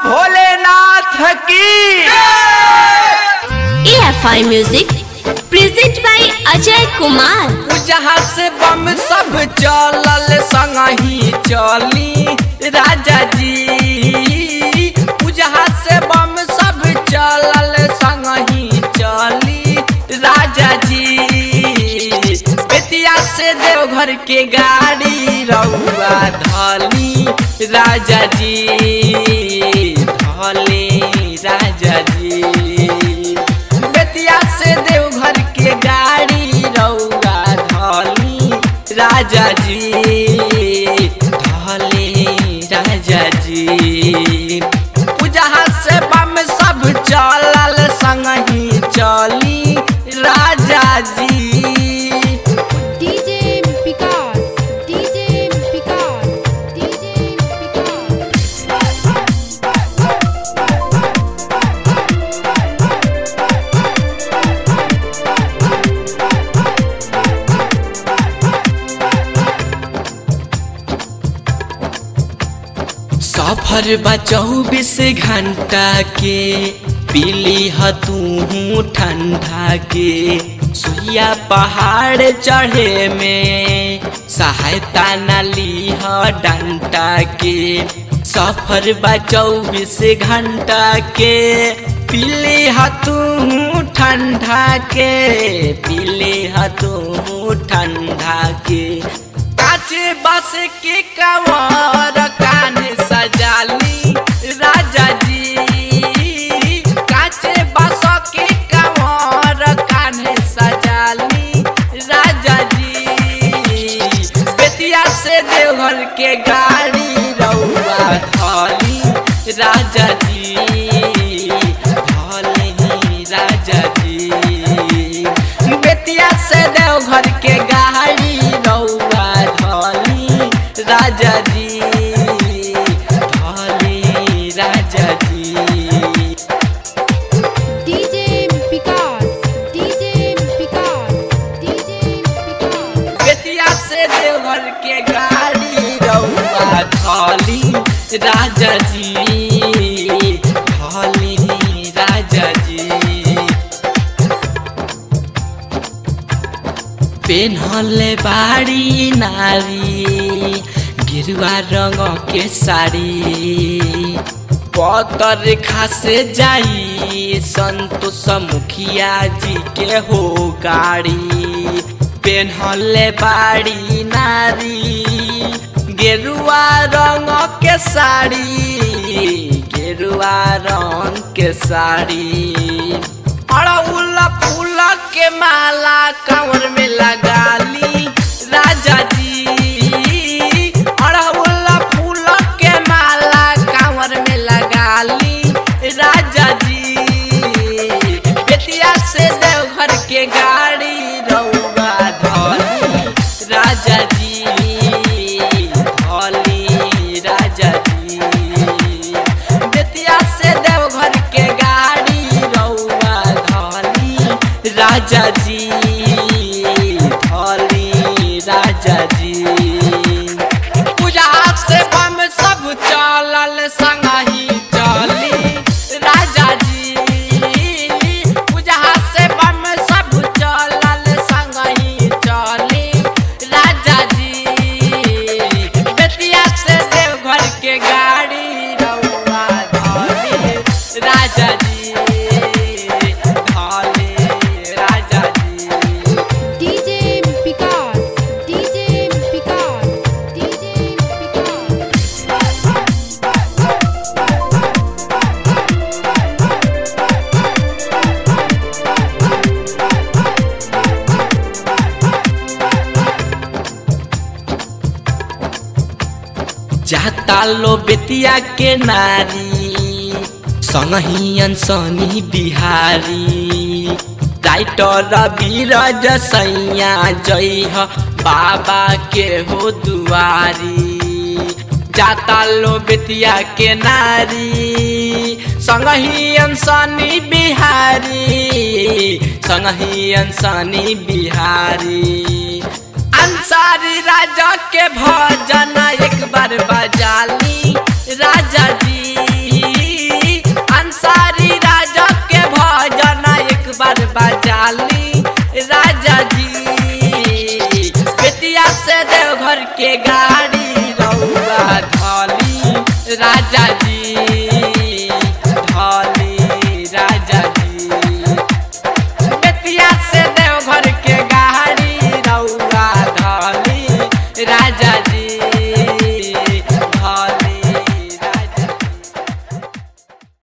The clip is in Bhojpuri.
भोलेनाथ की AFI Music present by Ajay Kumar. जहाँ से बम सब चलल संगही चली राजा जी जहाँ से बम सब चलल संगही चली राजा जी बेतिया से देवघर के गाड़ी रउआ धली राजा जी धली राजा जी बेतिया से देवघर के गाड़ी रउआ धली राजा जी धली राजा जी जहाँ से बम सब चलल संगही चली राजा जी DJ Picard, DJ Picard, DJ Picard. सफर बा चौबीस घंटा के पीली ह तू ठंडा के सुइया पहाड़ चढ़े में सहायता न ली ह डंटा के सफर बा चौबीस घंटा के पीली ह तू ठंडा के पीली ह तू ठंडा के काचे बस के कवर कान सजाली राजा जी काचे बस के कवर कान सजाली राजा जी बेतिया से देवघर के गाड़ी रउआ धली राजा जी धली राजा जी बेतिया से देवघर के गाड़ी रउआ धली राजा जी धली राजा जी DJ Picard, DJ Picard, DJ Picard. Bettiah से देवघर के गाड़ी रउआ धली राजा जी धली राजा जी पेन्हले बाड़ी नारी गिरुआ रंग के साड़ी पतर खासे जाई संतोष मुखिया जी के हो गाड़ी पेन्हले बाड़ी नारी गेरुआ रंग के साड़ी गेरुआ रंग के साड़ी अड़उल फूल के माला कंवर में लगाली राजा जी अड़उल फूल के माला कंवर में लगाली राजा जी बेतिया से देवघर के गाड़ी रउआ धली राजा जी धली राजा जी बेतिया से देवघर के गाड़ी रउआ धली राजा जी धली राजा जी पूजा से बम सब चलल संगही चली राजा जी पूजा से बम सब चलल संगही चली राजा जी बेतिया से देवघर के गाड़ी रउआ धली राजा जी धली राजा जी DJ Picard, DJ Picard, DJ Picard. जाता लो बेतिया के नारी संगही अनसनी बिहारी राइटर बीरज सैया जय ह बाबा के हो दुआरी जाता लो बेतिया के नारी संगही अनसनी बिहारी संगही अनसनी बिहारी अंसारी राजा के भजन एक बार बजाली राजा जी खाली राजा जी बेतिया से देवघर के गाड़ी रउआ खाली राजा जी